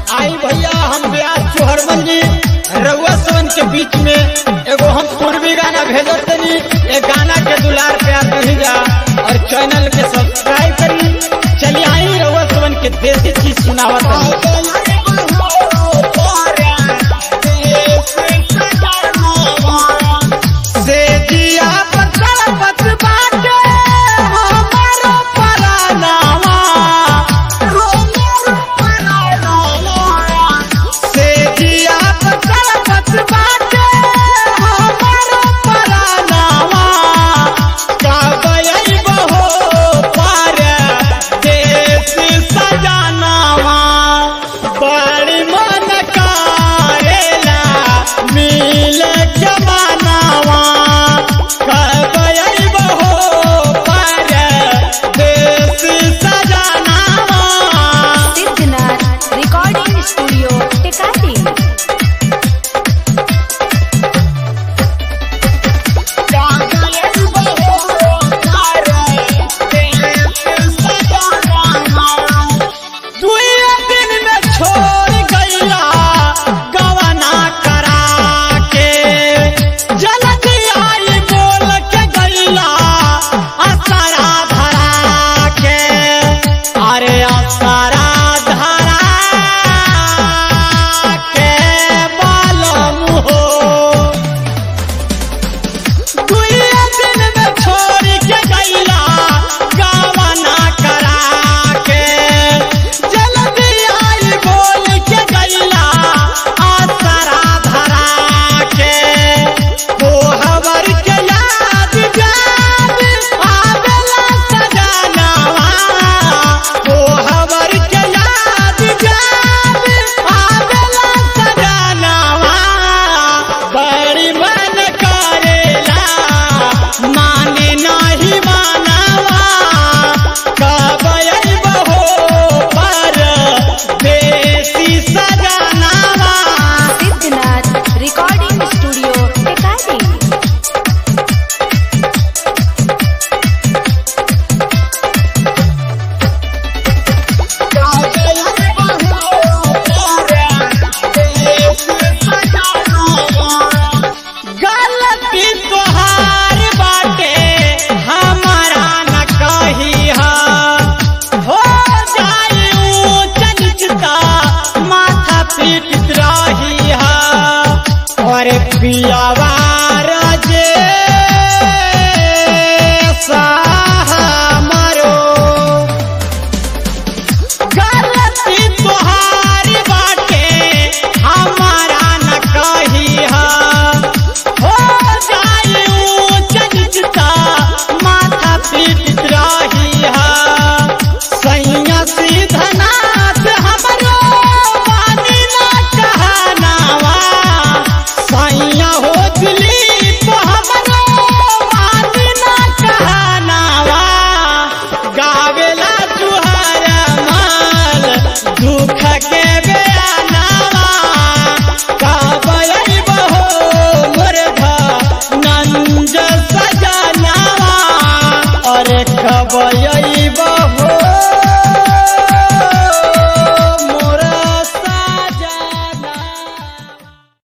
आई भैया हम ब्यास चोहरमल जी रउआ सोन के बीच में एगो हम पूर्वी गाना भेजत तनी ए गाना के दुलार प्यार करी जा और चैनल के सब्सक्राइब करी चलिए आई रउआ सोन के देसी चीज सुनावत तनी से जिया पर चलपत बाटे हमारो परानावा से जिया पर चलपत बाटे हमारो परानावा काबई बहो पार देश सजानावा बड़ी मन कारेला मिल जमानावा काबई बहो पार देश सजानावा सिद्धनाथ रिकॉर्डिंग स्टूडियो टिकाटी दुए दिन में छोड़ गईला गवना करा के जल्दी आई बोल के गईला असरा धरा के अरे असरा धरा के बालम हो दुए दिन में छोड़ के गईला गावना करा के जल्दी आई बोल के गईला आसरा धरा के वो हवर के याद याद आवेला सजनावा वो हवर के याद याद आवेला सजनावा बड़ी मन करेला माने नहीं मानावा कब बहो पर देसी सजनावा सिद्धनाथ रिकॉर्डिंग स्टूडियो टिकाटी गलती तोहार बाटे हमारा न कही हो जाई ऊंच नीचता माथा पीट रही और पियावा